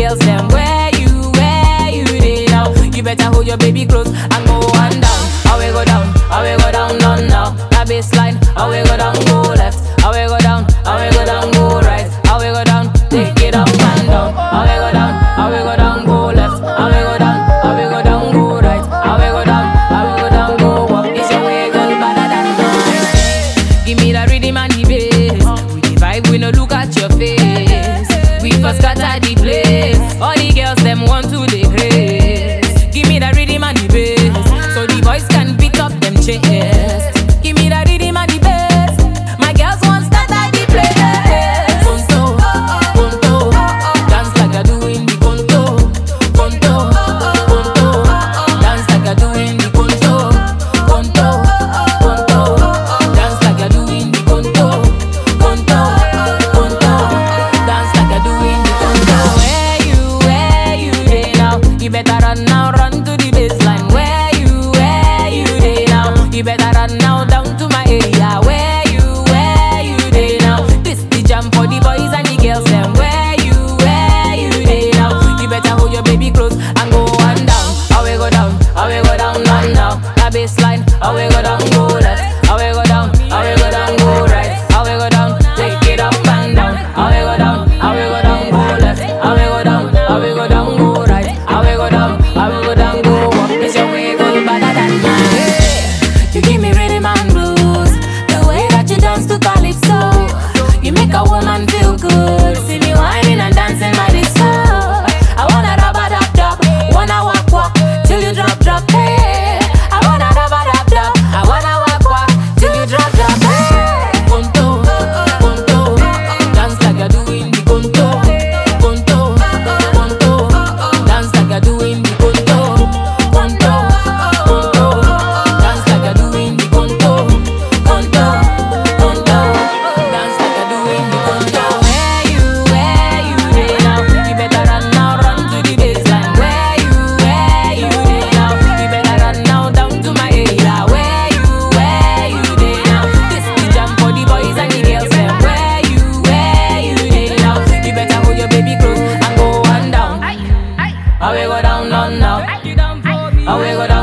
girls them where you, where you dey now. You better hold your baby close and go on down. How we go down, how we go down, down now. That baseline, how we go down, go left. How we go down, how we go down, go right. How we go down, take it up and down. How we go down, how we go down, go left. How we go down, how we go down, go right. How we go down, how we go down, go up. It's your way, girl, better than mine. Give me the rhythm and the bass. We the vibe, we no look at your face. We first scatter the place. All the girls them want to the grace. Give me the rhythm and the bass, so the boys can beat up them chest. Give me the rhythm and the bass. My girls want scatter the place. Conto, conto, dance like I do in the conto. Conto, conto, dance like I do in the conto. Conto, conto, dance like I do in the conto. Conto, conto, dance like I do in the conto. Where you, where you dey now? You better run now, run to the baseline. Where you, where you dey now? You better run now down to my area. Where you, where you dey now? This the jam for the boys and the girls. Them where you, where you dey now? You better hold your baby close and go on down. How we go down? How we go down, down now? That baseline. How we go down, go left. How we go down? How we go down, go right. How we go down? Take it up and down. How we go down? How we go down, go left. How we go down? How we go down, go right. How we go down? How we go down, go up. It's your way, go better than mine. You give me rhythm and blues. The way that you dance to calypso, you make a woman feel good. See me whining and dancing by the sun. I wanna rubber dub dub, wanna walk walk till you drop drop. Hey, I wanna rubber dub dub, I wanna walk walk till you drop drop. Hey, conto, conto, dance like I do in the conto. Conto, conto, dance like I do in the conto. Conto, conto, dance like I do in the conto. Conto, conto, dance like I do in the conto. Where you, where you dey now? You better run now, run to the baseline. Where you, where you dey now? You better run now down to my area. Where you, where you dey now? This the jam for the boys and the girls. Them where you, where you dey now? You better hold your baby close and go on down. How we go down, down now? How we go down?